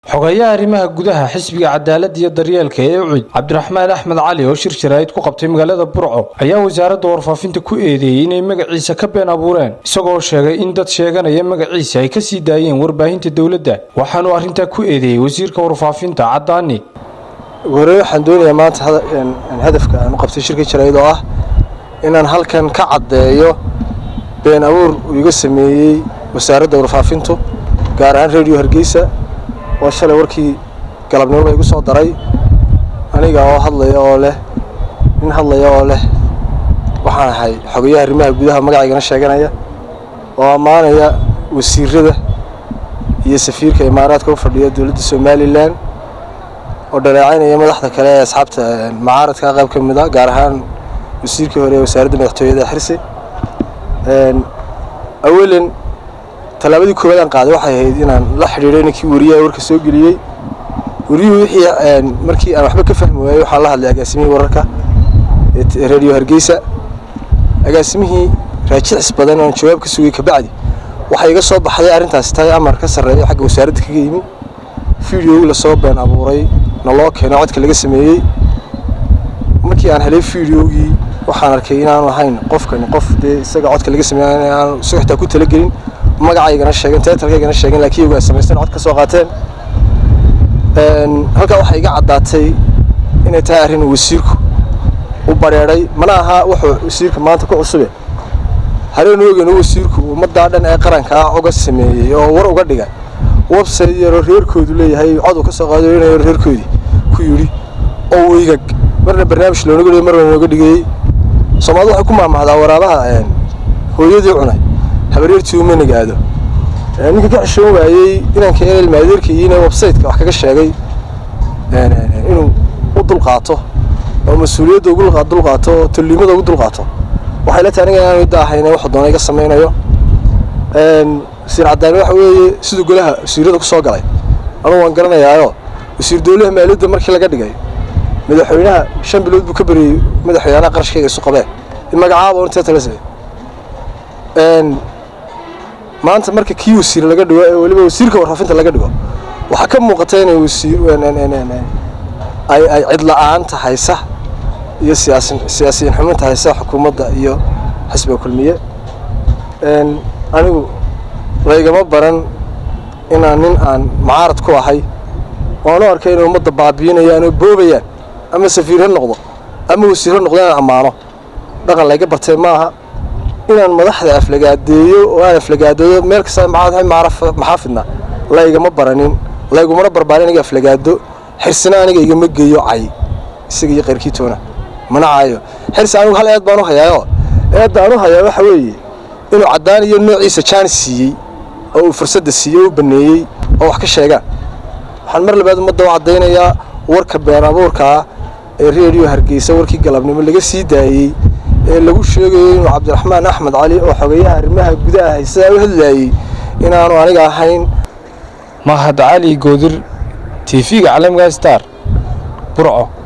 xogeeyaha arrimaha gudaha xisbiga cadaaladda iyo daryeelka ee ucid cabdiraxmaan axmed cali oo shir jaraa'id ku qabtay magaalada burco ayaa wasaaradda warfaafinta ku eedeeyey inay magaciisa ka been abuureen isagoo sheegay in dad sheeganaya magaciisa ay ka sii daayeen warbaahinta dowladda waxaanuu arrintaa ku eedeeyey wasiirka warfaafinta caddaani hore waxaan doonayaa maanta hadafka aan u qabtay shirka jaraa'id oo ah inaan halkan ka caddeeyo been abuur uu iga sameeyey wasaaradda warfaafintu gaar ahaan radio hargeysa oo shalay warkii galabnimoba igu soo daray aniga oo hadlaya oo leh nin hadlaya oo leh waxaan ahay xogayaha arrimaha gudaha magacaygana sheeganaya oo ammaanaya wasiirada iyo safiirka imaaraadka u fadhiya dowladda somalilan oo dhaleecaynaya madaxda kale ee asxaabta macaaradka qayb ka mid a gaar ahaan wasiirkii hore ee wasaaradda madaxtooyada xirsi awalan tallaabadii koowaad aan qaaday waxay ahayd inaan la xidhiidhay ninkii wariyaha warka soo geliyey wariyuhu wixii markii aan waxba ka fahmi waayey waxaan la hadlay agaasimihii wararka ee radio hargeysa agaasimihii raajicis badan oon jawaab ka sugay kabacdi waxaa iga soo baxday arrintaasi tahay amar ka sarreeya xagga wasaaradda kaga yimi videogi lasoo been abuuray na loo keeno codka laga sameeyey markii aan helay videogii waxaan arkay inaanu ahayn qofkani qof dee isaga codka laga sameey aan si xitaa ku talagelin magacaygana sheegeen teetalkaygana sheegeen laakiin iyagu ay samaysteen cod ka soo qaateen halkaa waxaa iga caddaatay inay tahay arrin wasiirku u bareedhay mana aha wuxuu wasiirka maanta ku cusube hareen ooganu wasiirku ummaddaa dhan ee qaranka ah uga sameeyey oo war uga dhigay website yaroo reerkoodu leeyahay cod uu ka soo qaado inayo reerkoodii ku yidhi oo weygag marna barnaamij loonaga dhigay marna looga dhigayey soomaalida waxay ku maamahdaa waraabaha hooyadii cunay habaryartii uma nagaado ninka ka xishoon waayey inanka ilmaadeerkaiina websiteka wax kaga sheegay inuu u dulqaato oo mas-uuliyadda ugu dulqaato oo tolliimada ugu dulqaato waxay la tahay aniga inaanu idda ahayne waxu doona iga samaynayo wasiir caddaani waxa weeye siduu golaha wasiirada ku soo galay anugu waan garanayaayo wasiir dowlaha maaliyadda markii laga dhigay madaxweynaha shan bilood buu ka beriyey madaxweynaha qarashkayga isu qabeen magacaaba untee talase maanta marka kii wasiir laga dhigo ee weliba wasiirka warfaafinta laga dhigo waxaa ka muuqata inay wasiir ay ay cidla-aanta haysa iyo siyaasi siyaasiyiin xuminta haysa xukuumadda iyo xisbiga kulmiye anigu laygama baran inaan nin aan macaarad ku ahay waanu arkay inay ummadda baabiinayaan oo boobayaan ama safiir ha noqdo ama wasiir ha noqdo inaan ammaano dhaqan layga bartay maaha inaan madaxda aflagaadeeyo oo aan aflagaadoodo meel kasta maxaafidna laygama baranin laygumana barbaarin aniga aflagaado xirsina aniga igama geeyo cay isaga iyo qayrkiitoona mana caayo xirsi anigu hal eed baan u hayaayo eedda aan u hayaa waxa weeye inuu caddaan iyo noociisa jaanis siiyey oo uu fursadda siiyey u baneeyey oo wax ka sheegaan waxaan mar labaad ummadda u caddaynayaa warka been abuurkaa ee reediyo hargeysa warkii galabnimo laga sii daayey ee lagu sheegayo inuu cabdiraxmaan axmed cali oo xogeeyaha arrimaha gudaha haysadaa u hadlaayey inaanu aniga ahayn mahad cali goodir tv-ga caalamiga star burco